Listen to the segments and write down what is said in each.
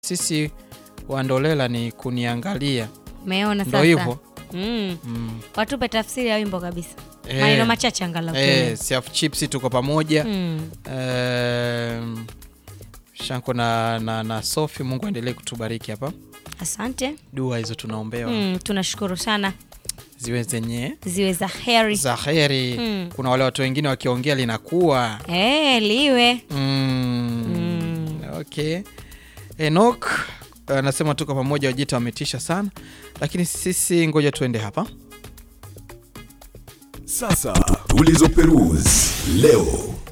sisi wandolela ni kuniangalia, Umeona ndo sasa? hivyo Mm. mm. Watupe tafsiri ya wimbo kabisa. Eh, Maneno machache angalau. eh, tuelewe. Siaf Chips tuko pamoja Mm. Em, Shanko na, na, na Sofi, Mungu aendelee kutubariki hapa. Asante. Dua hizo tunaombewa Mm, tunashukuru sana ziwe zenye ziwe za heri. za heri. Mm. Kuna wale watu wengine wakiongea linakuwa Eh, liwe. mm. Mm. Okay. Enoch anasema tuko pamoja, wajita wametisha sana, lakini sisi ngoja tuende hapa. Sasa ulizoperuzi leo.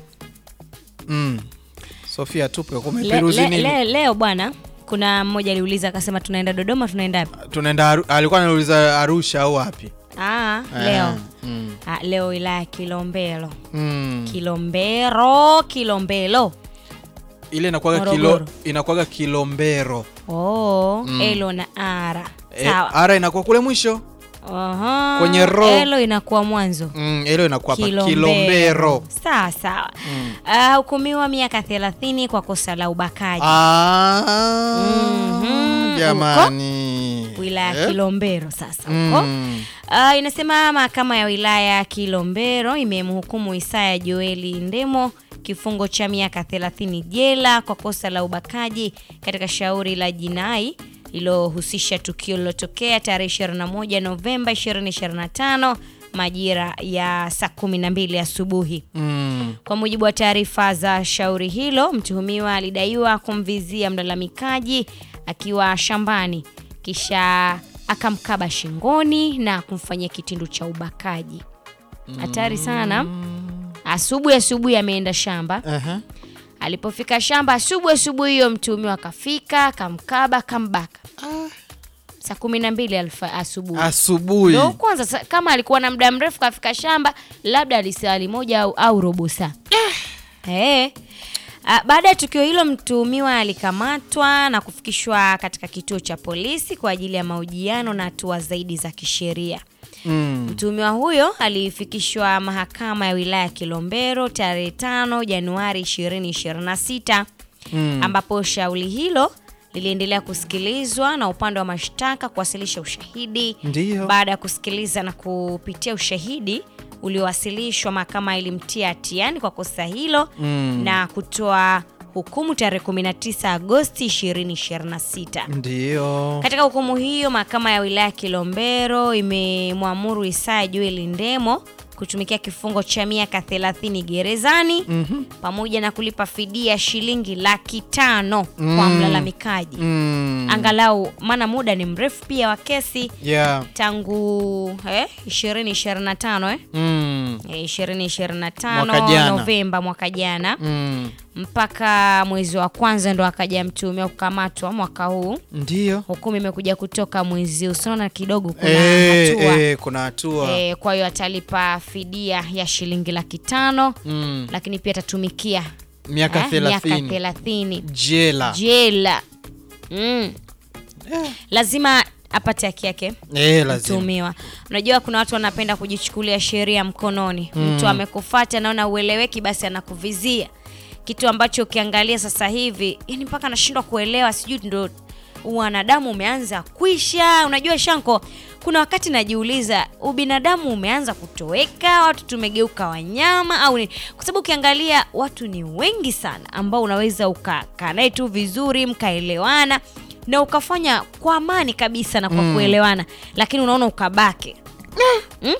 mm. Sofia, tupe Le, kumeperuzi le, nini? le, leo bwana kuna mmoja aliuliza akasema tunaenda Dodoma tunaenda wapi? Tunaenda Aru- alikuwa anauliza Arusha au wapi? Ah, leo. mm. Ah, leo wilaya ya Kilombero. Mm. Kilombero, Kilombero. ile inakuwaga kilo, Morogoro. inakuwaga Kilombero Oh, Mm. Elo na Ara. e, Sawa. ara inakuwa kule mwisho Aha. kwenye ro. Elo inakuwa mwanzo. mm, ilo inakuwa hapa Kilombero. Kilombero. Sawa sawa. Mm. Ah, hukumiwa miaka 30 kwa kosa la ubakaji. Ah, Mhm. jamani wilaya ya Eh? Kilombero sasa huko. Mm. Ah, inasema mahakama ya wilaya ya Kilombero imemhukumu Isaya Joeli Ndemo kifungo cha miaka 30 jela kwa kosa la ubakaji katika shauri la jinai lililohusisha tukio lililotokea tarehe 21 Novemba 2025 majira ya saa 12 asubuhi. Mm. Kwa mujibu wa taarifa za shauri hilo, mtuhumiwa alidaiwa kumvizia mlalamikaji akiwa shambani kisha akamkaba shingoni na kumfanyia kitendo cha ubakaji. Hatari sana. Asubuhi asubuhi ameenda shamba. Aha. Alipofika shamba asubuhi asubuhi hiyo, mtuhumiwa akafika akamkaba akambaka saa kumi na mbili alfa- asubuhi. asubuhi Ndo kwanza sa- kama alikuwa na muda mrefu kafika shamba, labda alisali moja au, au robo saa. Eh. Ah, Baada ya tukio hilo mtuhumiwa alikamatwa na kufikishwa katika kituo cha polisi kwa ajili ya mahojiano na hatua zaidi za kisheria. mm. Mtuhumiwa huyo alifikishwa mahakama ya wilaya ya Kilombero tarehe 5 Januari 2026 Mm. ambapo shauri hilo liliendelea kusikilizwa na upande wa mashtaka kuwasilisha ushahidi. Ndiyo. Baada ya kusikiliza na kupitia ushahidi uliowasilishwa, mahakama ilimtia hatiani kwa kosa hilo Mm. na kutoa hukumu tarehe 19 Agosti 2026. Ndiyo. Katika hukumu hiyo, mahakama ya wilaya ya Kilombero imemwamuru Isaya Joel Ndemo kutumikia kifungo cha miaka 30 gerezani Mhm. pamoja na kulipa fidia shilingi laki tano kwa Mm. mlalamikaji Mm. angalau, maana muda ni mrefu pia wa kesi Yeah. tangu eh, 2025 eh? Mm. Eh, 2025 Mwaka jana. Novemba mwaka jana Mm. mpaka mwezi wa kwanza ndo akaja mtuhumiwa kukamatwa mwaka huu. Ndiyo. Hukumu imekuja kutoka mwezi usiona kidogo kuna Eh, hatua eh, kuna hatua Eh, kwa hiyo atalipa fidia ya shilingi laki tano mm. lakini pia atatumikia miaka eh, miaka thelathini thelathini jela jela mm. Eh. lazima apate haki yake Eh, lazima mtuhumiwa. Unajua kuna watu wanapenda kujichukulia sheria mkononi. Mtu amekufata anaona ueleweki, basi anakuvizia kitu ambacho ukiangalia sasa hivi, yani mpaka anashindwa kuelewa, sijui ndo wanadamu umeanza kuisha. Unajua Shanko, kuna wakati najiuliza ubinadamu umeanza kutoweka, watu tumegeuka wanyama au ni kwa sababu ukiangalia watu ni wengi sana ambao unaweza ukakaa naye tu vizuri mkaelewana na ukafanya kwa amani kabisa na kwa Mm. kuelewana, lakini unaona ukabake mm?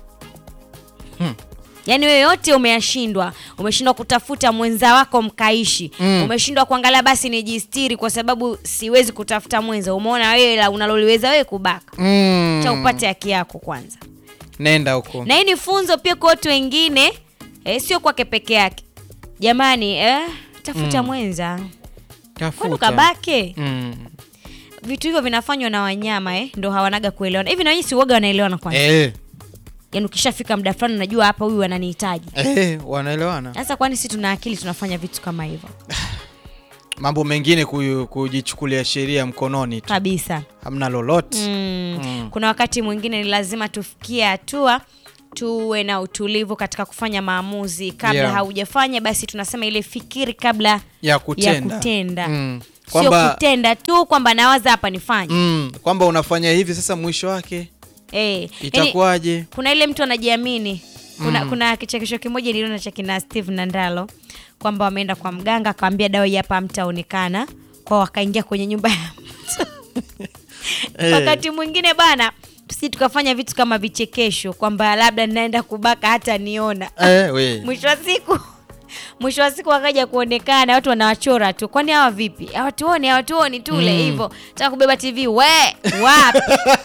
Yaani wewe yote umeyashindwa, umeshindwa kutafuta mwenza wako mkaishi Mm. umeshindwa kuangalia basi nijistiri kwa sababu siwezi kutafuta mwenza. Umeona wewe la unaloliweza wewe kubaka, mm. cha upate haki yako kwanza. nenda huko Na hii ni funzo pia kwa watu wengine eh, sio kwake peke yake. Jamani eh, tafuta mwenza, kwani tafuta ukabake mm. vitu hivyo vinafanywa na wanyama eh, ndo hawanaga kuelewana hivi. Na nyinyi si uoga wanaelewana kwanza? eh, Yaani ukishafika muda fulani unajua hapa huyu ananihitaji. eh, wanaelewana Sasa kwani si tuna akili tunafanya vitu kama hivyo mambo mengine kuyu- kujichukulia sheria mkononi tu kabisa. hamna lolote Mm. Mm. Kuna wakati mwingine ni lazima tufikie hatua tuwe na utulivu katika kufanya maamuzi kabla Yeah. haujafanya, basi tunasema ile fikiri kabla ya kutenda, ya kutenda. Mm. sio Kwamba- kutenda tu kwamba nawaza hapa nifanye mm, kwamba unafanya hivi sasa mwisho wake eh, yani, itakuwaje kuna ile mtu anajiamini kuna, kuna kichekesho kimoja niliona cha kina Steve Nandalo kwamba wameenda kwa mganga akawambia dawa hii hapa hamtaonekana kwa wakaingia kwenye nyumba ya mtu Eh. wakati mwingine bana tusi tukafanya vitu kama vichekesho kwamba labda naenda kubaka hata niona eh, we. mwisho wa siku mwisho wa siku wakaja kuonekana watu wanawachora tu kwani hawa vipi hawatuoni hawatuoni tule Mm. hivyo taka kubeba tv we wapi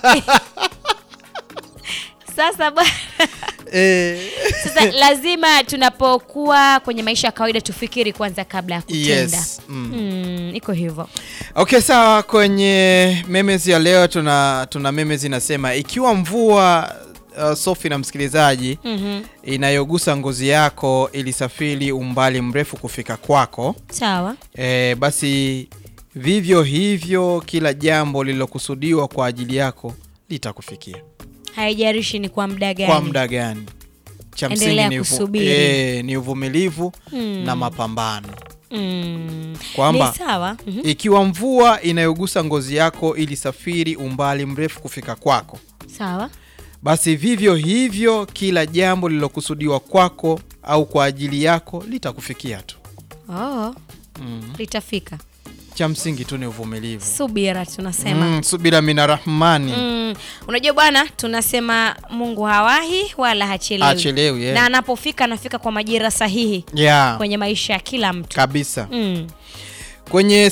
sasa bwana eh, sasa lazima tunapokuwa kwenye maisha ya kawaida tufikiri kwanza kabla ya kutenda yes mm. mm, iko hivyo okay sawa kwenye memes ya leo tuna tuna memes inasema ikiwa mvua uh, sofi na msikilizaji mm-hmm. inayogusa ngozi yako ilisafiri umbali mrefu kufika kwako sawa e, basi vivyo hivyo kila jambo lililokusudiwa kwa ajili yako litakufikia haijarishi ni kwa muda gani kwa muda gani cha msingi Endelea ni, uvu, kusubiri. e, ni uvumilivu Mm. na mapambano mm. Kwamba- ni sawa mm-hmm. ikiwa mvua inayogusa ngozi yako ilisafiri umbali mrefu kufika kwako sawa basi vivyo hivyo kila jambo lililokusudiwa kwako au kwa ajili yako litakufikia tu oh, mm. litafika cha msingi tu ni uvumilivu subira tunasema mm, subira mina rahmani Mm, unajua bwana tunasema mungu hawahi wala hachelewi achelewi na yeah. anapofika anafika kwa majira sahihi yeah. kwenye maisha ya kila mtu kabisa mm. kwenye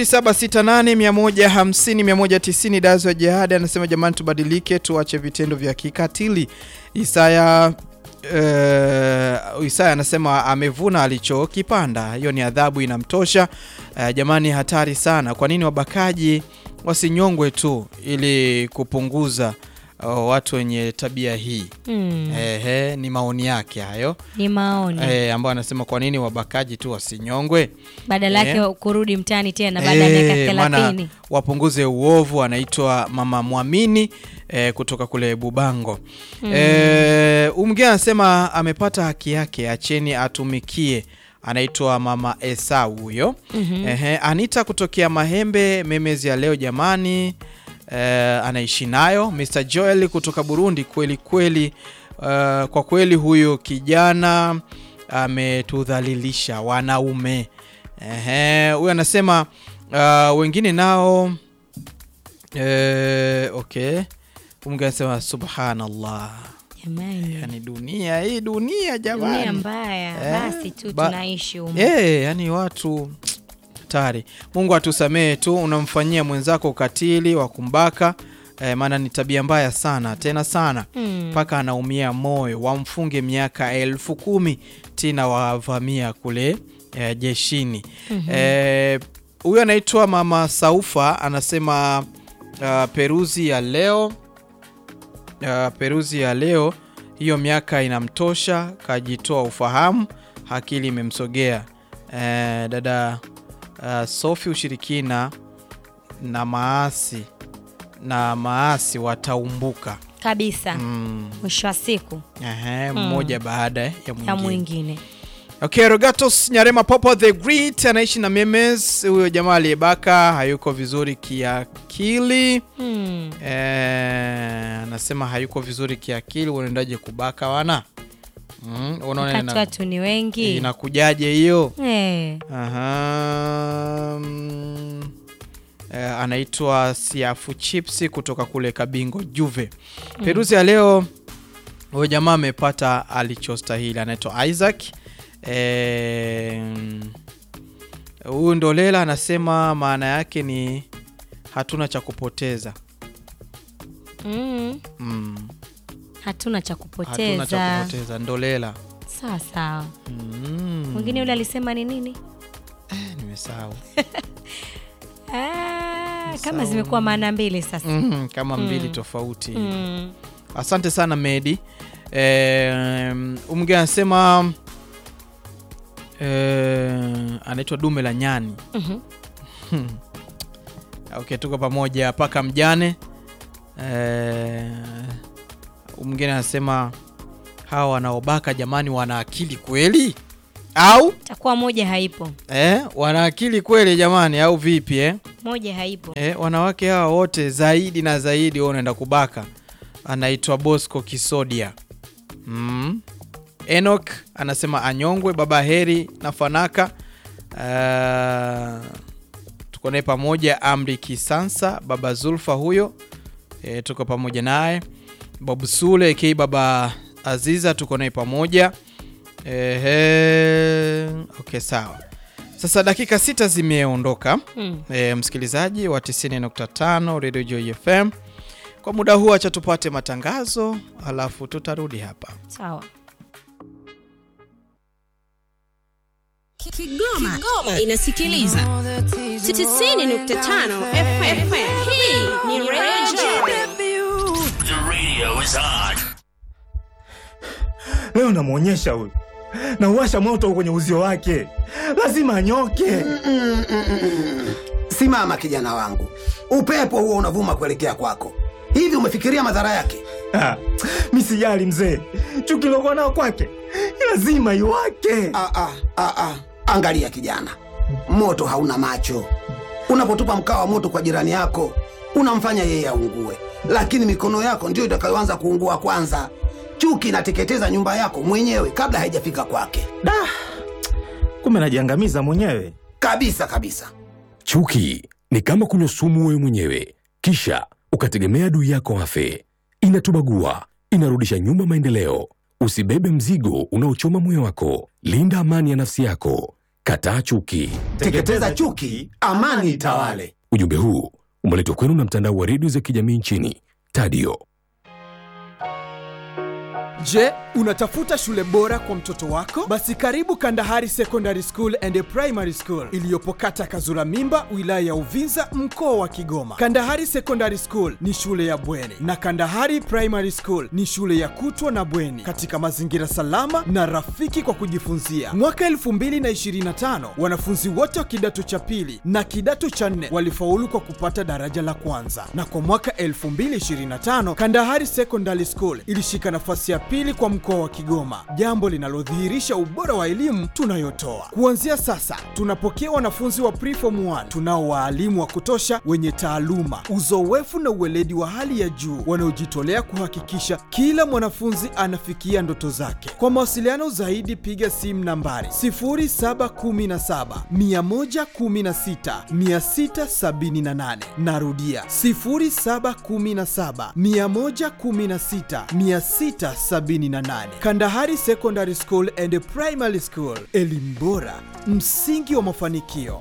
0768150190 dazo ya jihadi anasema jamani tubadilike tuache vitendo vya kikatili isaya Uh, Isaya anasema amevuna alichokipanda, hiyo ni adhabu inamtosha. Uh, jamani, hatari sana. Kwa nini wabakaji wasinyongwe tu ili kupunguza uh, watu wenye tabia hii? Mm. Ehe, ni maoni yake hayo ni maoni eh, ambayo anasema kwa nini wabakaji tu wasinyongwe badala yake eh. kurudi mtaani tena baada ya miaka Eh, maana thelathini wapunguze uovu. Anaitwa Mama Mwamini eh, kutoka kule Bubango. Eh, umgine anasema amepata haki yake, acheni atumikie. Anaitwa Mama Esau huyo. Ehe, Anita kutokea Mahembe, memezi ya leo jamani. Eh, anaishi nayo. Mr Joel kutoka Burundi, kweli kweli, eh, kwa kweli huyo kijana ametudhalilisha wanaume. Ehe, huyu anasema uh, wengine nao eh, okay. Mungu anasema subhanallah, jamani yani dunia hii dunia dunia jamani, mbaya Eh, basi tu ba- tunaishi humu eh, yani watu hatari. Mungu atusamehe tu, unamfanyia mwenzako ukatili wa kumbaka eh, maana ni tabia mbaya sana tena sana Mm. mpaka anaumia moyo, wamfunge miaka elfu kumi tena wavamia kule eh, jeshini. Eh, Huyo anaitwa Mama Saufa anasema uh, peruzi ya leo uh, peruzi ya leo hiyo miaka inamtosha, kajitoa ufahamu, akili imemsogea. Eh, dada uh, Sofi, ushirikina na maasi na maasi wataumbuka. kabisa Mm. mwisho wa siku Ehe, mmoja baada ya ya mwingine. mwingine Okay, Rogatos Nyarema Popo the Great anaishi na memes. Huyo jamaa aliyebaka hayuko vizuri kiakili. mm. Eh, anasema hayuko vizuri kiakili. Unaendaje kubaka wana? Mm, unaona wakati ina- watu ni wengi inakujaje hiyo? eh. Aha, mm, eh, anaitwa Siafu Chips kutoka kule Kabingo Juve. Peruzi ya leo huyo jamaa amepata alichostahili, anaitwa Isaac. Eh, Huyu Ndolela anasema maana yake ni hatuna cha kupoteza. mm. Mm, hatuna cha hatuna cha kupoteza kupoteza Ndolela. sawa sawa Mm, mwingine yule alisema ni nini eh, nimesahau. ah, kama Sawa. zimekuwa maana mbili sasa Mm, kama mbili tofauti. mm. Asante sana Medi. Eh, umgeni anasema eh, anaitwa dume la nyani. Mhm. Okay, tuko pamoja paka mjane. Eh, mgeni anasema hawa wanaobaka jamani, wana akili kweli? au takuwa moja haipo eh, wana akili kweli jamani, au vipi eh? moja haipo Eh, wanawake hawa wote zaidi na zaidi wao unaenda kubaka. Anaitwa Bosco Kisodia. Mm. Enoch anasema anyongwe baba heri na fanaka. Uh, tuko naye pamoja Amri Kisansa baba Zulfa huyo. E, tuko pamoja naye. Babu Sule aka baba Aziza tuko naye pamoja. Ehe, okay sawa. Sasa dakika sita zimeondoka mm. e, msikilizaji wa 90.5 Radio Joy FM. Kwa muda huu acha tupate matangazo, alafu tutarudi hapa. sawa Kigoma, Kigoma inasikiliza 90.5 FM. Hii ni Radio The radio is on. leo namwonyesha huyu nauwasha moto kwenye uzio wake lazima anyoke Simama kijana wangu, upepo huo unavuma kuelekea kwako. Hivi umefikiria madhara yake? Ah, mi sijali mzee chuki lokuwa nao kwake lazima iwake Ah, ah, ah, ah. Angalia kijana, moto hauna macho. Unapotupa mkaa wa moto kwa jirani yako, unamfanya yeye aungue, lakini mikono yako ndiyo itakayoanza kuungua kwanza. Chuki inateketeza nyumba yako mwenyewe kabla haijafika kwake, da kumbe najiangamiza mwenyewe kabisa kabisa. Chuki ni kama kunywa sumu wewe mwenyewe, kisha ukategemea adui yako afe. Inatubagua, inarudisha nyuma maendeleo. Usibebe mzigo unaochoma moyo wako. Linda amani ya nafsi yako. Kataa chuki. Teketeza chuki, amani itawale. Ujumbe huu umeletwa kwenu na mtandao wa redio za kijamii nchini Tadio. Je, unatafuta shule bora kwa mtoto wako? Basi karibu Kandahari Secondary School and Primary School iliyopo kata Kazura Mimba, wilaya ya Uvinza, mkoa wa Kigoma. Kandahari Secondary School ni shule ya bweni na Kandahari Primary School ni shule ya kutwa na bweni katika mazingira salama na rafiki kwa kujifunzia. Mwaka 2025 wanafunzi wote wa kidato cha pili na kidato cha nne walifaulu kwa kupata daraja la kwanza, na kwa mwaka 2025 Kandahari Secondary School ilishika nafasi ya pili kwa mkoa wa Kigoma, jambo linalodhihirisha ubora wa elimu tunayotoa. Kuanzia sasa, tunapokea wanafunzi wa preform 1 tunao waalimu wa kutosha wenye taaluma, uzoefu na uweledi wa hali ya juu wanaojitolea kuhakikisha kila mwanafunzi anafikia ndoto zake. Kwa mawasiliano zaidi, piga simu nambari 0717 116 678. Narudia 0717 116 678. Kandahari Secondary School and Primary School, elimu bora, msingi wa mafanikio.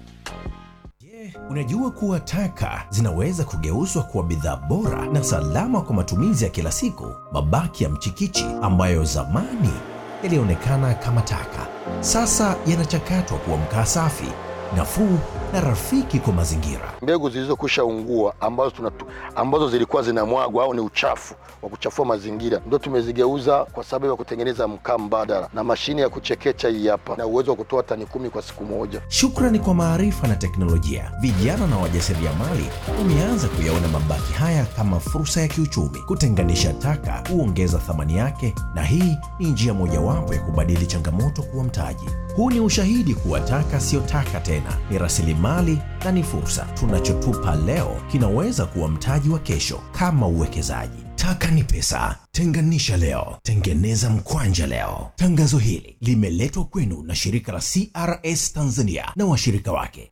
Unajua kuwa taka zinaweza kugeuzwa kuwa bidhaa bora na salama kwa matumizi ya kila siku. Mabaki ya mchikichi ambayo zamani yalionekana kama taka, sasa yanachakatwa kuwa mkaa safi, nafuu na rafiki kwa mazingira. mbegu zilizokwisha ungua ambazo, tunatu, ambazo zilikuwa zinamwagwa au ni uchafu wa kuchafua mazingira ndio tumezigeuza kwa sababu ya kutengeneza mkaa mbadala na mashine ya kuchekecha hii hapa na uwezo wa kutoa tani kumi kwa siku moja. Shukrani kwa maarifa na teknolojia, vijana na wajasiriamali wameanza kuyaona mabaki haya kama fursa ya kiuchumi. Kutenganisha taka huongeza thamani yake, na hii ni njia mojawapo ya kubadili changamoto kuwa mtaji. Huu ni ushahidi kuwa taka siyo taka tena, ni rasilimali na ni fursa. Tunachotupa leo kinaweza kuwa mtaji wa kesho, kama uwekezaji. Taka ni pesa. Tenganisha leo, tengeneza mkwanja leo. Tangazo hili limeletwa kwenu na shirika la CRS Tanzania na washirika wake.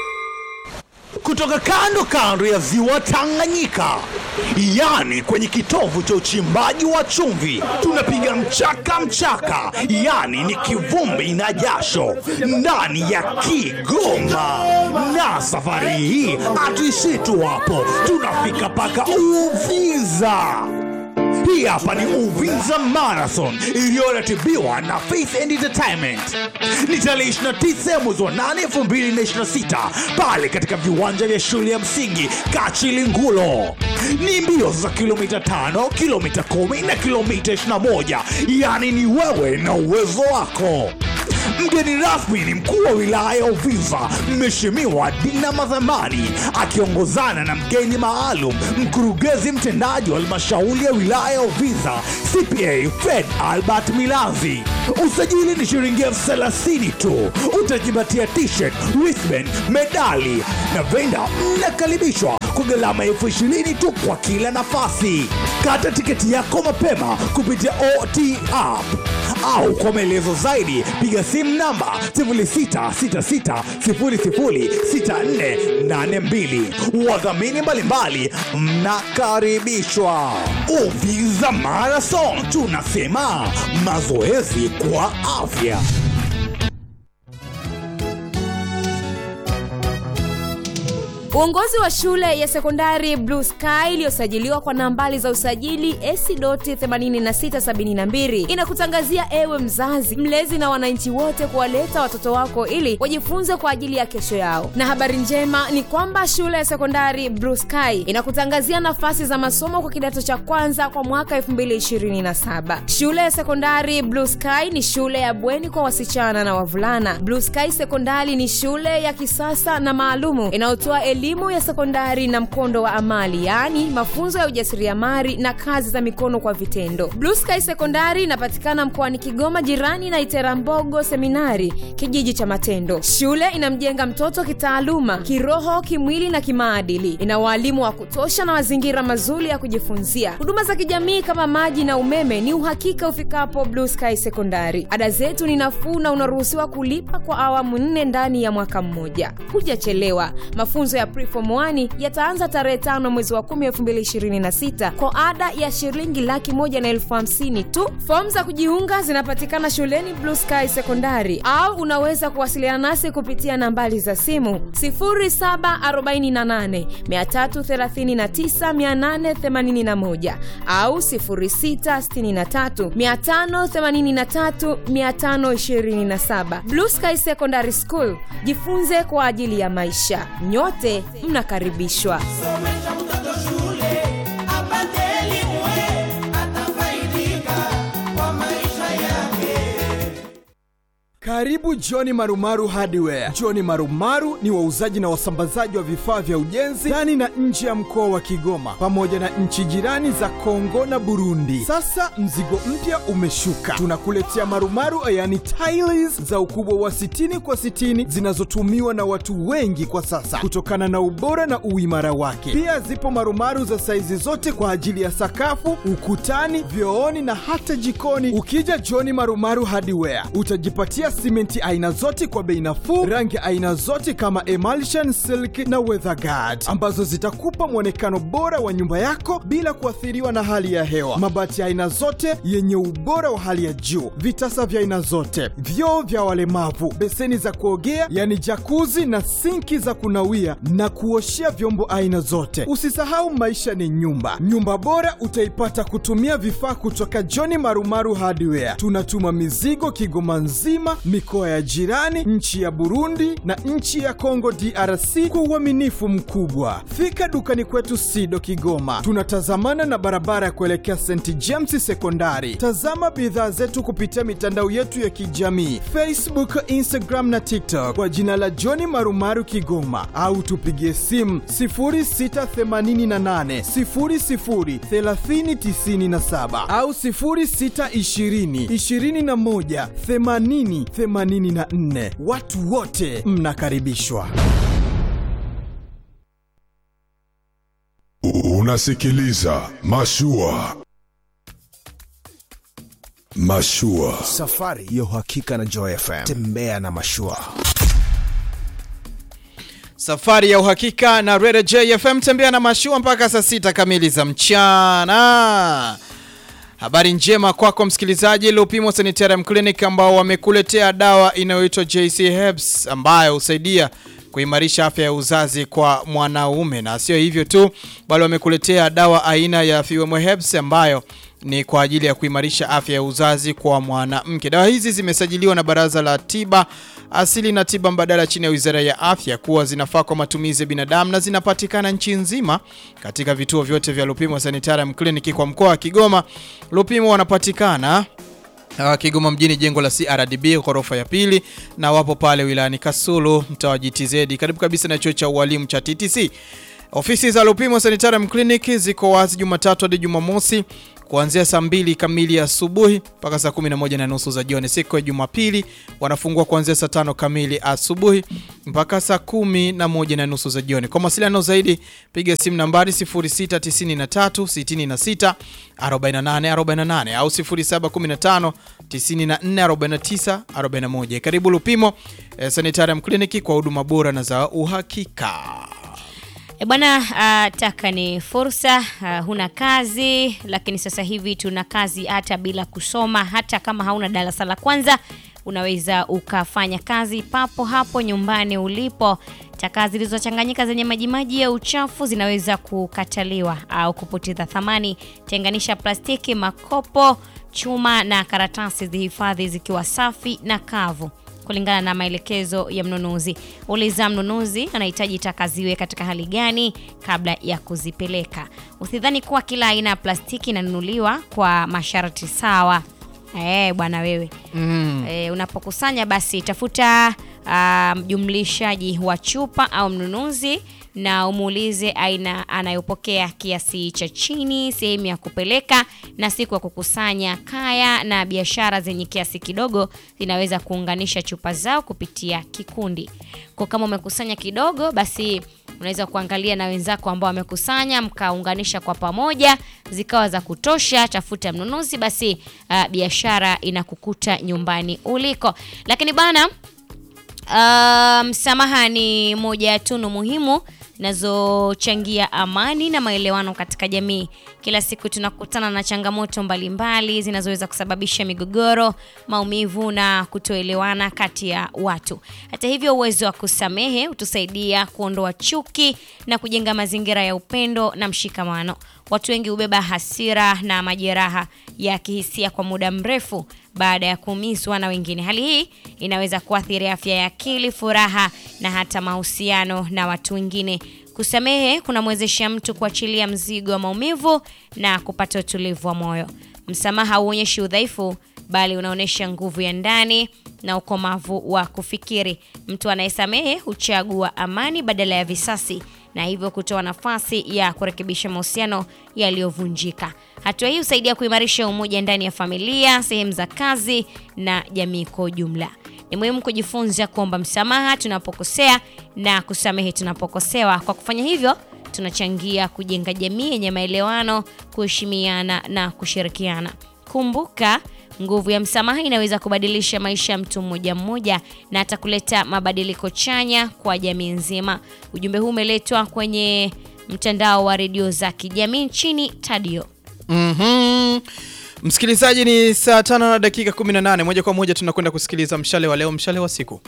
Kutoka kando kando ya ziwa Tanganyika, yani kwenye kitovu cha uchimbaji wa chumvi, tunapiga mchaka mchaka, yani ni kivumbi na jasho ndani ya Kigoma. Na safari hii hatuishii tu hapo, tunafika mpaka Uvinza. Hii hapa ni Uvinza Marathon iliyoratibiwa na Faith and Entertainment. Ni tarehe 29 mwezi wa 8 2026 pale katika viwanja vya shule ya msingi Kachilingulo. Ni mbio za kilomita 5, kilomita 10 na kilomita 21, yaani ni wewe na uwezo wako. Mgeni rasmi ni mkuu wa wilaya ya Uvinza, Mheshimiwa Dina Madhamani, akiongozana na mgeni maalum, mkurugenzi mtendaji wa halmashauri ya wilaya ya Uvinza, CPA Fred Albert Milanzi. Usajili ni shilingi elfu thelathini tu. Utajipatia t-shirt, wristband, medali na venda. Mnakaribishwa kwa gharama elfu ishirini tu kwa kila nafasi. Kata tiketi yako mapema kupitia OT app au kwa maelezo zaidi piga simu namba 0666006482. Wadhamini mbalimbali mnakaribishwa. Uvinza Marathon, tunasema mazoezi kwa afya. Uongozi wa shule ya sekondari Blue Sky iliyosajiliwa kwa nambari za usajili AC.8672 inakutangazia ewe mzazi, mlezi na wananchi wote kuwaleta watoto wako ili wajifunze kwa ajili ya kesho yao. Na habari njema ni kwamba shule ya sekondari Blue Sky inakutangazia nafasi za masomo kwa kidato cha kwanza kwa mwaka 2027. Shule ya sekondari Blue Sky ni shule ya bweni kwa wasichana na wavulana. Blue Sky Sekondari ni shule ya kisasa na maalumu inayotoa elimu ya sekondari na mkondo wa amali yaani mafunzo ya ujasiriamali na kazi za mikono kwa vitendo blue sky sekondari inapatikana mkoani kigoma jirani na iterambogo seminari kijiji cha matendo shule inamjenga mtoto kitaaluma kiroho kimwili na kimaadili ina waalimu wa kutosha na mazingira mazuri ya kujifunzia huduma za kijamii kama maji na umeme ni uhakika ufikapo blue sky sekondari ada zetu ni nafuu na unaruhusiwa kulipa kwa awamu nne ndani ya mwaka mmoja hujachelewa mafunzo ya preform 1 yataanza tarehe tano mwezi wa 10 2026 kwa ada ya shilingi laki moja na elfu hamsini tu fomu za kujiunga zinapatikana shuleni blue sky sekondari au unaweza kuwasiliana nasi kupitia nambari za simu 0748339881 au 0663583527 blue sky secondary school jifunze kwa ajili ya maisha nyote mnakaribishwa somesha mtoto shule apate elimu atafaidika kwa maisha yake Karibu Johni Marumaru Hardware. Johni Marumaru ni wauzaji na wasambazaji wa vifaa vya ujenzi ndani na nje ya mkoa wa Kigoma pamoja na nchi jirani za Kongo na Burundi. Sasa mzigo mpya umeshuka, tunakuletea marumaru yani tiles za ukubwa wa 60 kwa 60 zinazotumiwa na watu wengi kwa sasa kutokana na ubora na uimara wake. Pia zipo marumaru za saizi zote kwa ajili ya sakafu, ukutani, vyooni na hata jikoni. Ukija Johni Marumaru Hardware utajipatia simenti aina zote kwa bei nafuu, rangi aina zote kama emulsion, silk na weatherguard ambazo zitakupa mwonekano bora wa nyumba yako bila kuathiriwa na hali ya hewa. Mabati ya aina zote yenye ubora wa hali ya juu, vitasa vya aina zote, vyoo vya walemavu, beseni za kuogea yani jakuzi na sinki za kunawia na kuoshea vyombo aina zote. Usisahau maisha ni nyumba. Nyumba bora utaipata kutumia vifaa kutoka John Marumaru Hardware. Tunatuma mizigo Kigoma nzima, mikoa ya jirani, nchi ya Burundi na nchi ya Kongo DRC kwa uaminifu mkubwa. Fika dukani kwetu Sido Kigoma, tunatazamana na barabara ya kuelekea St James Sekondari. Tazama bidhaa zetu kupitia mitandao yetu ya kijamii Facebook, Instagram na TikTok kwa jina la John Marumaru Kigoma, au tupigie simu 0688 00 3097 au 0620 21 80 84. Watu wote mnakaribishwa. Unasikiliza Mashua. Mashua. Safari ya uhakika na Joy FM. Tembea na mashua. Safari ya uhakika na Rede JFM tembea na mashua mpaka saa sita kamili za mchana. Habari njema kwako msikilizaji, Lupimo Sanitarium Clinic ambao wamekuletea dawa inayoitwa JC Herbs ambayo husaidia kuimarisha afya ya uzazi kwa mwanaume, na sio hivyo tu, bali wamekuletea dawa aina ya Fuemo Herbs ambayo ni kwa ajili ya kuimarisha afya ya uzazi kwa mwanamke. Dawa hizi zimesajiliwa na Baraza la Tiba Asili na Tiba Mbadala chini ya Wizara ya Afya kuwa zinafaa kwa matumizi ya binadamu na zinapatikana nchi nzima katika vituo vyote vya Lupimo Sanitarium Clinic kwa mkoa wa Kigoma. Lupimo wanapatikana Uh, Kigoma mjini jengo la CRDB ghorofa ya pili, na wapo pale wilayani Kasulu mtaa wa GTZ karibu kabisa na chuo cha ualimu cha TTC. Ofisi za Lupimo Sanitarium Clinic ziko wazi Jumatatu hadi Jumamosi kuanzia saa mbili kamili asubuhi mpaka saa 11 na nusu za jioni. Siku ya Jumapili wanafungua kuanzia saa tano kamili asubuhi mpaka saa kumi na moja na nusu za jioni. Kwa mawasiliano zaidi piga simu nambari 0693 66 48 48 au 0715 94 49 41. Karibu Lupimo eh, Sanitarium Clinic kwa huduma bora na za uhakika. E bwana, uh, taka ni fursa. Uh, huna kazi, lakini sasa hivi tuna kazi hata bila kusoma. Hata kama hauna darasa la kwanza, unaweza ukafanya kazi papo hapo nyumbani ulipo. Taka zilizochanganyika zenye majimaji ya uchafu zinaweza kukataliwa au kupoteza thamani. Tenganisha plastiki, makopo, chuma na karatasi, zihifadhi zikiwa safi na kavu kulingana na maelekezo ya mnunuzi. Uliza mnunuzi anahitaji taka ziwe katika hali gani kabla ya kuzipeleka. Usidhani kuwa kila aina ya plastiki inanunuliwa kwa masharti sawa. Eh, bwana wewe Mm. e, unapokusanya basi tafuta ah, mjumlishaji wa chupa au mnunuzi na umuulize aina anayopokea kiasi cha chini, sehemu ya kupeleka na siku ya kukusanya. Kaya na biashara zenye kiasi kidogo zinaweza kuunganisha chupa zao kupitia kikundi. Kwa kama umekusanya kidogo, basi unaweza kuangalia na wenzako ambao wamekusanya mkaunganisha kwa pamoja zikawa za kutosha. Tafuta mnunuzi, basi ah, biashara inakukuta nyumbani uliko. Lakini bana Uh, msamaha ni moja ya tunu muhimu zinazochangia amani na maelewano katika jamii. Kila siku tunakutana na changamoto mbalimbali zinazoweza kusababisha migogoro, maumivu na kutoelewana kati ya watu. Hata hivyo, uwezo wa kusamehe hutusaidia kuondoa chuki na kujenga mazingira ya upendo na mshikamano. Watu wengi hubeba hasira na majeraha ya kihisia kwa muda mrefu baada ya kuumizwa na wengine. Hali hii inaweza kuathiri afya ya akili, furaha na hata mahusiano na watu wengine. Kusamehe kunamwezesha mtu kuachilia mzigo wa maumivu na kupata utulivu wa moyo. Msamaha hauonyeshi udhaifu, bali unaonyesha nguvu ya ndani na ukomavu wa kufikiri. Mtu anayesamehe huchagua amani badala ya visasi na hivyo kutoa nafasi ya kurekebisha mahusiano yaliyovunjika. Hatua hii husaidia kuimarisha umoja ndani ya familia, sehemu za kazi na jamii kwa ujumla. Ni muhimu kujifunza kuomba msamaha tunapokosea na kusamehe tunapokosewa. Kwa kufanya hivyo, tunachangia kujenga jamii yenye maelewano, kuheshimiana na kushirikiana. Kumbuka, nguvu ya msamaha inaweza kubadilisha maisha ya mtu mmoja mmoja na hata kuleta mabadiliko chanya kwa jamii nzima. Ujumbe huu umeletwa kwenye mtandao wa redio za kijamii nchini Tadio. Mhm. Msikilizaji, ni saa tano na dakika 18. Moja kwa moja tunakwenda kusikiliza mshale wa leo, mshale wa siku.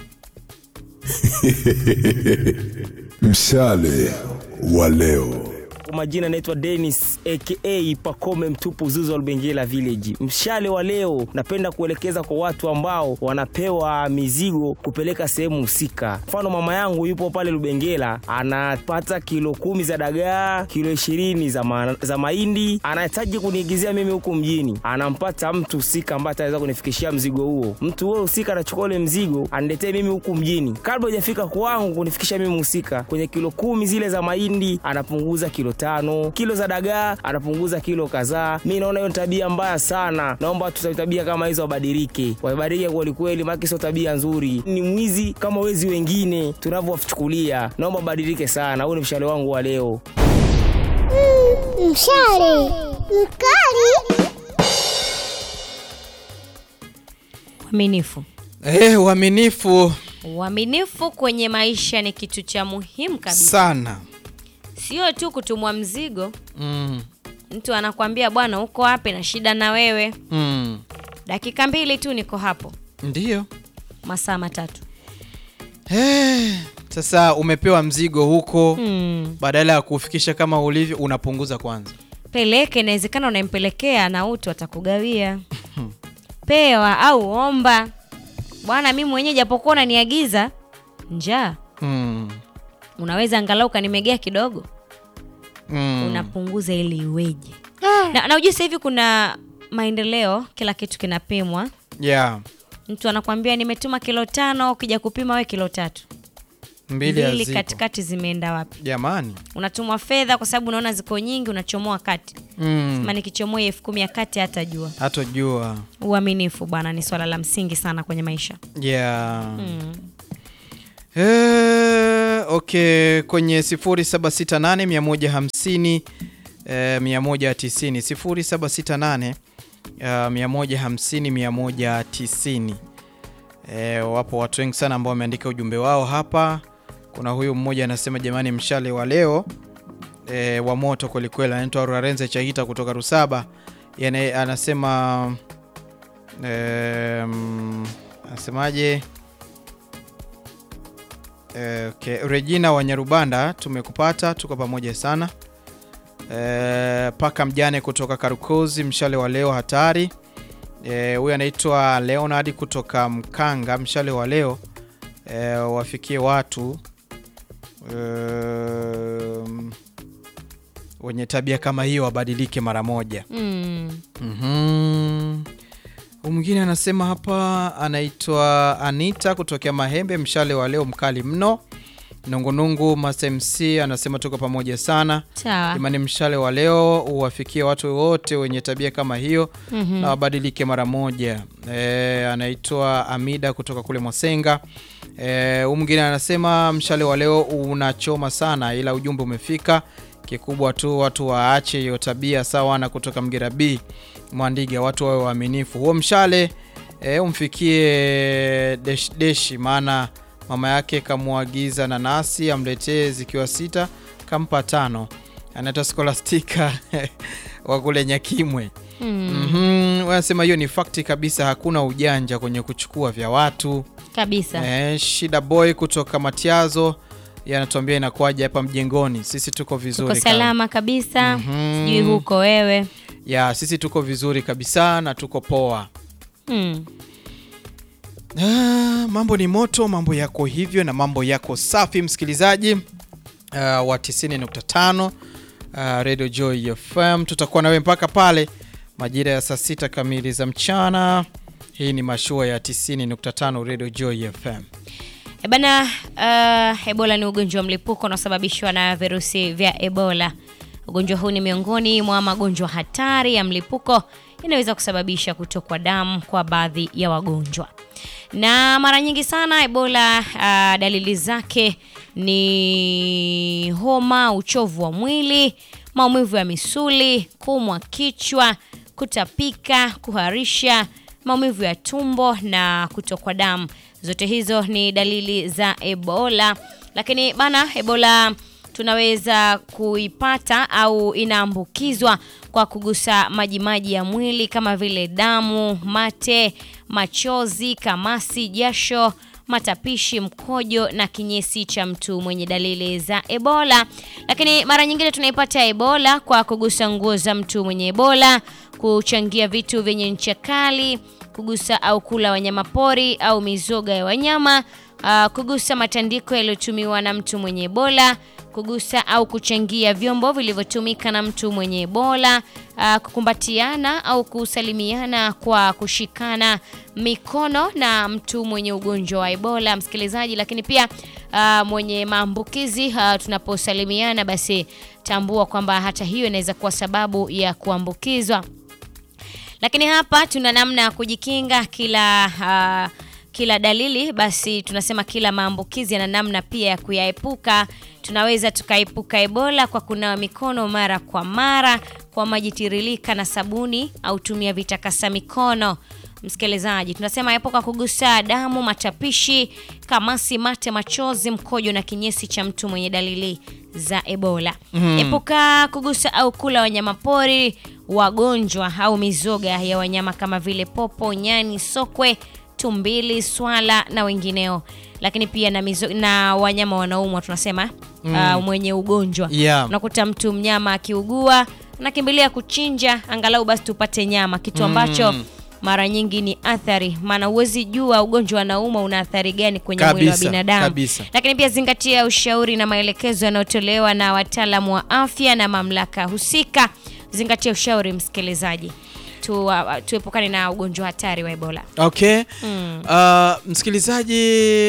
Mshale wa leo. Kwa majina naitwa Dennis aka Pakome Mtupu Zuzo Lubengela Village. Mshale wa leo napenda kuelekeza kwa watu ambao wanapewa mizigo kupeleka sehemu husika. Mfano, mama yangu yupo pale Lubengela, anapata kilo kumi za dagaa, kilo ishirini za, ma za mahindi, anahitaji kuniigizia mimi huku mjini. Anampata mtu husika ambaye ataweza kunifikishia mzigo huo. Mtu huo husika anachukua ule mzigo aniletee mimi huku mjini, kabla hujafika kwangu kunifikisha mimi husika. Kwenye kilo kumi zile za mahindi anapunguza kilo tano, kilo za dagaa anapunguza kilo kadhaa. Mi naona hiyo ni tabia mbaya sana, naomba watu tabia kama hizo wabadilike, wabadilike kwelikweli, maana sio tabia nzuri. Ni mwizi kama wezi wengine tunavyowachukulia, naomba wabadilike sana. Huu ni mshale wangu wa leo. Mshale mkali. Uaminifu. Eh, uaminifu Uaminifu kwenye maisha ni kitu cha muhimu kabisa. sana. Sio tu kutumwa mzigo, Mm. mtu anakwambia bwana, uko wapi na shida na wewe, Mm. dakika mbili tu niko hapo, Ndiyo. masaa matatu. Eh, sasa umepewa mzigo huko Mm. badala ya kufikisha kama ulivyo unapunguza kwanza. Peleke, inawezekana unampelekea na utu atakugawia. Pewa au omba, bwana, mimi mwenyewe japokuwa unaniagiza njaa, Mm. unaweza angalau ukanimegea kidogo Mm. unapunguza ili iweje na, na ujue sasa hivi kuna maendeleo kila kitu kinapimwa yeah. mtu anakwambia nimetuma kilo tano ukija kupima we kilo tatu mbili hazipo. katikati zimeenda wapi jamani unatumwa fedha kwa sababu unaona ziko nyingi unachomoa kati Mm. sema nikichomoa elfu kumi ya kati hatajua hatojua uaminifu bwana ni swala la msingi sana kwenye maisha yeah. mm. Eh, okay kwenye 0768 150 eh, 190 0768 uh, 150 190 eh, wapo watu wengi sana ambao wameandika ujumbe wao hapa kuna huyu mmoja anasema jamani mshale wa leo e, wa moto kwelikweli anaitwa Rarenze Chahita kutoka Rusaba Yane, anasema e, mm, anasemaje e, okay. Regina wa Nyarubanda tumekupata tuko pamoja sana e, paka mjane kutoka Karukozi mshale wa leo hatari Eh, huyu anaitwa Leonard kutoka Mkanga mshale wa leo e, wafikie watu um, wenye tabia kama hiyo wabadilike mara moja. Mm. Mhm. Huyu mwingine anasema hapa, anaitwa Anita kutokea Mahembe, mshale wa leo mkali mno. Nungunungu Master MC anasema tuko pamoja sana. Sawa. Imani, mshale wa leo uwafikie watu wote wenye tabia kama hiyo Mhm. na wabadilike mara moja. E, anaitwa Amida kutoka kule Mwasenga. E, huyu mwingine anasema mshale wa leo unachoma sana, ila ujumbe umefika. Kikubwa tu watu waache hiyo tabia sawa. Na kutoka Mgera B Mwandiga, watu wawe waaminifu. Huo mshale e, umfikie desh deshi, maana mama yake kamwagiza nanasi amletee zikiwa sita, kampa tano. Anaitwa Scholastica wa kule Nyakimwe. Mm. Mhm, wanasema hiyo ni fakti kabisa, hakuna ujanja kwenye kuchukua vya watu. kabisa Eh, Shida Boy kutoka Matiazo yanatuambia inakuwaje hapa mjengoni. Sisi tuko vizuri uko kama- salama kabisa Mhm. sijui huko wewe ya sisi tuko vizuri kabisa na tuko poa. mm. Ah, mambo ni moto, mambo yako hivyo na mambo yako safi, msikilizaji uh, wa 90.5 uh, Radio Joy FM. Tutakuwa nawe mpaka pale majira ya saa sita kamili za mchana. Hii ni mashua ya 90.5 Radio Joy FM. E bana, uh, Ebola ni ugonjwa wa mlipuko unaosababishwa na virusi vya Ebola. Ugonjwa huu ni miongoni mwa magonjwa hatari ya mlipuko inaweza kusababisha kutokwa damu kwa baadhi ya wagonjwa, na mara nyingi sana Ebola uh, dalili zake ni homa, uchovu wa mwili, maumivu ya misuli, kuumwa kichwa, kutapika, kuharisha, maumivu ya tumbo na kutokwa damu. Zote hizo ni dalili za Ebola. Lakini bana, Ebola tunaweza kuipata au inaambukizwa kwa kugusa majimaji ya mwili kama vile damu, mate, machozi, kamasi, jasho, matapishi, mkojo na kinyesi cha mtu mwenye dalili za Ebola. Lakini mara nyingine tunaipata Ebola kwa kugusa nguo za mtu mwenye Ebola, kuchangia vitu vyenye ncha kali, kugusa au kula wanyama pori au mizoga ya wanyama, uh, kugusa matandiko yaliyotumiwa na mtu mwenye Ebola, kugusa au kuchangia vyombo vilivyotumika na mtu mwenye Ebola, uh, kukumbatiana au kusalimiana kwa kushikana mikono na mtu mwenye ugonjwa wa Ebola, msikilizaji. Lakini pia uh, mwenye maambukizi uh, tunaposalimiana, basi tambua kwamba hata hiyo inaweza kuwa sababu ya kuambukizwa lakini hapa tuna namna ya kujikinga kila uh, kila dalili basi tunasema kila maambukizi yana namna pia ya kuyaepuka tunaweza tukaepuka ebola kwa kunawa mikono mara kwa mara kwa maji tiririka na sabuni au tumia vitakasa mikono msikilizaji tunasema epuka kugusa damu matapishi kamasi mate machozi mkojo na kinyesi cha mtu mwenye dalili za ebola Mhm. epuka kugusa au kula wanyama pori wagonjwa au mizoga ya wanyama kama vile popo nyani sokwe tumbili swala na wengineo lakini pia na, mizo, na wanyama wanaumwa tunasema Mm. uh, mwenye ugonjwa Yeah. unakuta mtu mnyama akiugua anakimbilia kuchinja angalau basi tupate nyama kitu ambacho Mm. mara nyingi ni athari maana huwezi jua ugonjwa anauma una athari gani kwenye mwili wa Kabisa, binadamu kabisa. lakini pia zingatia ushauri na maelekezo yanayotolewa na wataalamu wa afya na mamlaka husika zingatia ushauri msikilizaji tu, uh, tuepukane na ugonjwa hatari wa Ebola. Okay. Mm. Uh, msikilizaji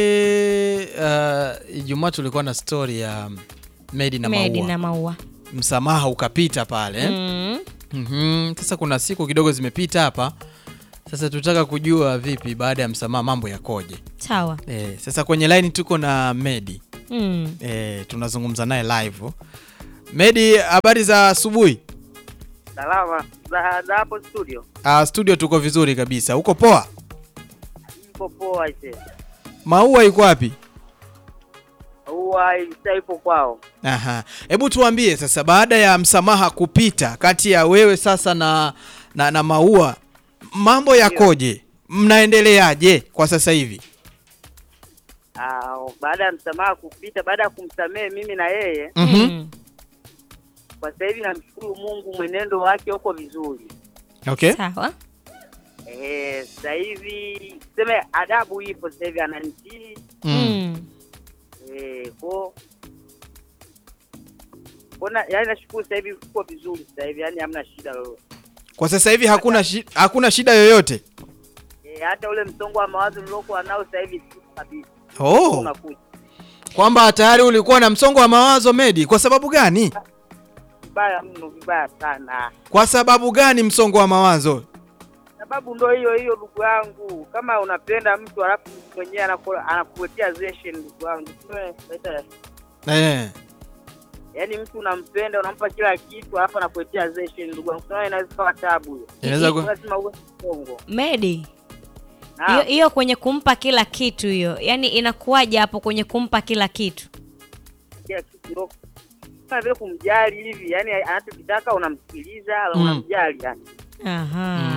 uh, Ijumaa tulikuwa na story ya Medi na Medi Maua. na maua. Msamaha ukapita pale. Mm. Mhm. Sasa kuna siku kidogo zimepita hapa. Sasa tutaka kujua vipi baada ya msamaha mambo yakoje. Sawa. Eh, sasa kwenye line tuko na Medi. Mm. Eh, tunazungumza naye live. Medi, habari za asubuhi? Salama za za hapo studio, Uh, studio tuko vizuri kabisa. Uko poa? ipo poa ise Maua iko wapi? huwa isa ipo kwao. Aha. Hebu tuambie sasa baada ya msamaha kupita kati ya wewe sasa na na, na Maua mambo yakoje? Mnaendeleaje kwa sasa hivi? Ah, baada ya msamaha kupita, baada ya kumsamehe mimi na yeye Mhm. kwa sasa hivi namshukuru Mungu, mwenendo wake uko vizuri. Okay. Sawa. Eh, sasa hivi seme adabu ipo sasa hivi ananitii Mm. eh, ko kona, yani nashukuru sasa hivi uko vizuri sasa hivi, yani hamna shida lolote. Kwa sasa hivi hakuna shi, hakuna shida yoyote. Eh, hata ule msongo wa mawazo niliokuwa nao sasa hivi si kabisa. Oh. Unakuja Kwamba tayari ulikuwa na msongo wa mawazo Medi, kwa sababu gani? vibaya mno, vibaya sana. Kwa sababu gani msongo wa mawazo? sababu ndo hiyo hiyo ndugu yangu, kama unapenda mtu alafu mtu mwenyewe anaku- anakuletea zeshen ndugu yangu, Sio, leta- Eh. yaani mtu unampenda unampa kila kitu alafu anakuletea zeshen ndugu yangu, Sio, inaweza kuwa tabu hiyo. Inaweza ku- lazima uwe mkongo. Medi. Naam. Hiyo hiyo kwenye kumpa kila kitu hiyo. Yaani inakuwaje hapo kwenye kumpa kila kitu? Kila kitu ndo kama vile kumjali hivi, yani anachokitaka unamsikiliza, Mm. unamjali yani. Aha.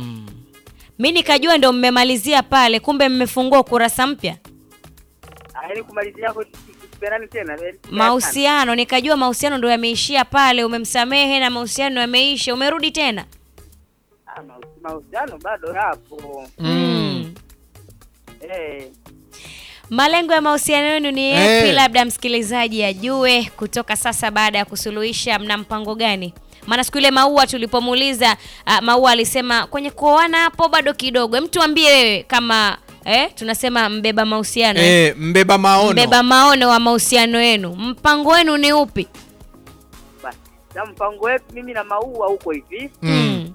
Mi nikajua ndo mmemalizia pale, kumbe mmefungua ukurasa mpya. Ah, Yaani kumalizia kwa kupendani tena. yaani Mahusiano, nikajua mahusiano ndo yameishia pale, umemsamehe na mahusiano yameisha, umerudi tena. Ah, mahusi- mahusiano bado yapo. Mm. Eh. Malengo ya mahusiano yenu ni yapi? Eh. Labda msikilizaji ajue kutoka sasa, baada ya kusuluhisha, mna mpango gani? Maana siku ile Maua tulipomuuliza, uh, Maua alisema kwenye kuoana hapo bado kidogo. Hem, tuambie wewe kama eh, tunasema mbeba mahusiano eh? Eh, mbeba maono. mbeba maono wa mahusiano yenu, mpango wenu ni upi? Basi, na mpango wetu mimi na Maua huko hivi. Mm.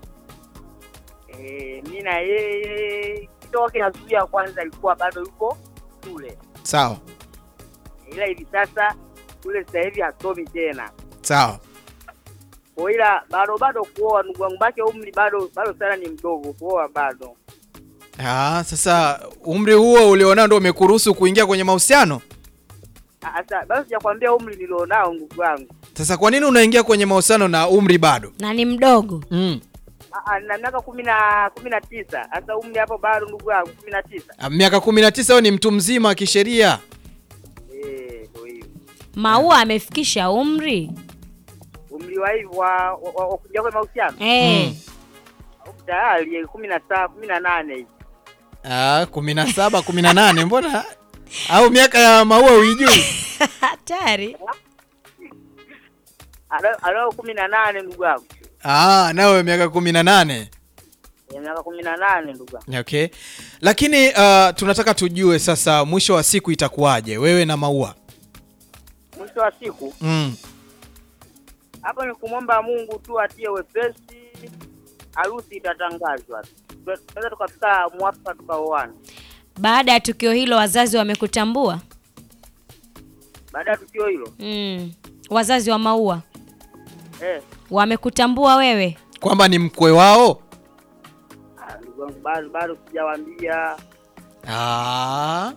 Eh, mi na yeye kitoka kinazuia kwanza alikuwa bado yuko shule, Sawa. ila hivi sasa shule sasa hivi hasomi tena, Sawa. kwa ila bado bado kuoa, ndugu yangu, bake umri bado bado sana ni mdogo kuoa bado. Ah, sasa umri huo ulionao ndio umekuruhusu kuingia kwenye mahusiano? Ah, Sasa bado sijakwambia umri nilionao ndugu yangu. Sasa kwa nini unaingia kwenye mahusiano na umri bado? Na ni mdogo. Mm. Ah, ah, na miaka kumi na kumi na tisa. Sasa umri hapo bado ndugu yangu kumi na tisa. Ah, Miaka 19 wewe ni mtu mzima kisheria. Eh, ndio hiyo. Maua amefikisha umri Umri wa hivi wa wa- wa wa kuingia kwenye mahusiano. eh. Tayari kumi na saba kumi na nane hivi. Ah, 17, 18 mbona? Au miaka ya maua uijui? Hatari. Alo- Alo kumi na nane ndugu yangu. Ah, nawe miaka 18. Ya miaka kumi na nane ndugu yangu. Okay. Lakini uh, tunataka tujue sasa mwisho wa siku itakuwaje wewe na Maua? Mwisho wa siku Mm. hapa ni kumwomba Mungu tu atie wepesi, harusi itatangazwa. Tunaweza tukafika mwafaka tukaoana. Baada ya tukio hilo, wazazi wamekutambua Baada ya tukio hilo mm. Wazazi wa Maua eh, wamekutambua wewe Kwamba ni mkwe wao? ah, ndugu yangu bado bado sijawaambia. Ah.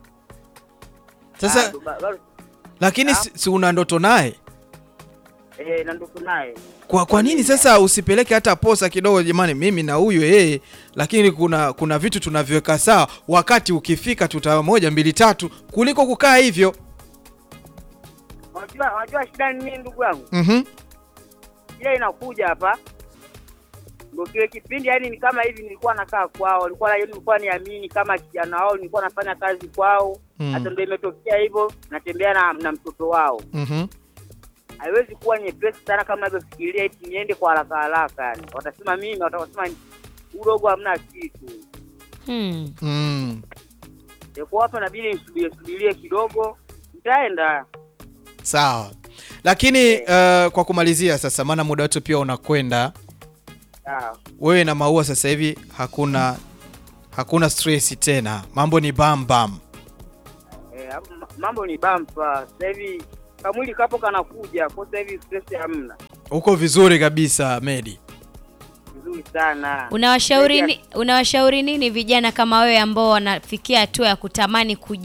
Sasa Bado- bado- lakini si, si una ndoto naye? eh, na ndugu naye Kwa kwa nini sasa usipeleke hata posa kidogo jamani mimi na huyu yeye lakini kuna kuna vitu tunaviweka sawa wakati ukifika tuta moja mbili tatu kuliko kukaa hivyo. Unajua unajua shida ni nini ndugu yangu? Mhm. Ile inakuja hapa ndio kile kipindi, yani ni kama hivi, nilikuwa nakaa kwao, nilikuwa na nilikuwa niamini kama kijana wao, nilikuwa nafanya kazi kwao Mm. hata ndio imetokea hivyo, natembea na, na mtoto wao. Mhm. haiwezi kuwa nyepesi sana kama navyofikiria eti niende kwa haraka haraka yani watasema mimi watasema udogo hamna kitu Hmm. Mm. kwa hapa nabidi nisubirie subirie kidogo nitaenda Sawa. Lakini uh, kwa kumalizia sasa, maana muda wetu pia unakwenda, sawa wewe na Maua sasa hivi hakuna hakuna stress tena, mambo ni bam bam. Eh, hapo ma- mambo ni bampa sasa hivi kamwili kapo kanakuja kwa sasa hivi stress hamna Uko vizuri kabisa Medi. vizuri sana Unawashauri ni, unawashauri nini vijana kama wewe ambao wanafikia hatua ya kutamani kuji